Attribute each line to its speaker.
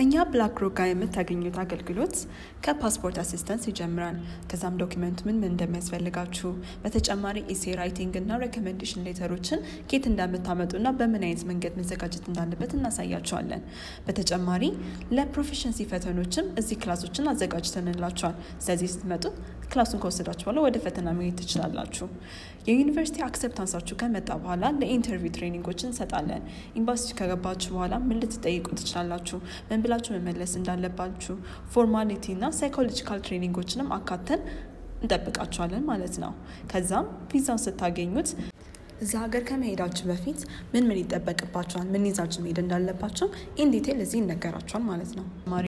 Speaker 1: እኛ ብላክ ሮክ ጋር የምታገኙት አገልግሎት ከፓስፖርት አሲስተንስ ይጀምራል። ከዛም ዶኪመንት ምን ምን እንደሚያስፈልጋችሁ በተጨማሪ ኢሴ ራይቲንግ እና ሬኮሜንዴሽን ሌተሮችን ኬት እንደምታመጡ እና በምን አይነት መንገድ መዘጋጀት እንዳለበት እናሳያቸዋለን። በተጨማሪ ለፕሮፌሽንሲ ፈተኖችም እዚህ ክላሶችን አዘጋጅተንላቸዋል። ስለዚህ ስትመጡ ክላሱን ከወሰዳችሁ በኋላ ወደ ፈተና መሄድ ትችላላችሁ። የዩኒቨርሲቲ አክሰፕታንሳችሁ ከመጣ በኋላ ለኢንተርቪው ትሬኒንጎችን እንሰጣለን። ኤምባሲ ከገባችሁ በኋላ ምን ልትጠይቁ ትችላላችሁ፣ ምን ብላችሁ መመለስ እንዳለባችሁ፣ ፎርማሊቲ እና ሳይኮሎጂካል ትሬኒንጎችንም አካተን እንጠብቃችኋለን ማለት ነው። ከዛም ቪዛውን ስታገኙት እዛ ሀገር ከመሄዳችሁ በፊት ምን ምን ይጠበቅባችኋል፣ ምን ይዛችሁ መሄድ እንዳለባቸው ኢን ዲቴል እዚህ ይነገራችኋል ማለት ነው።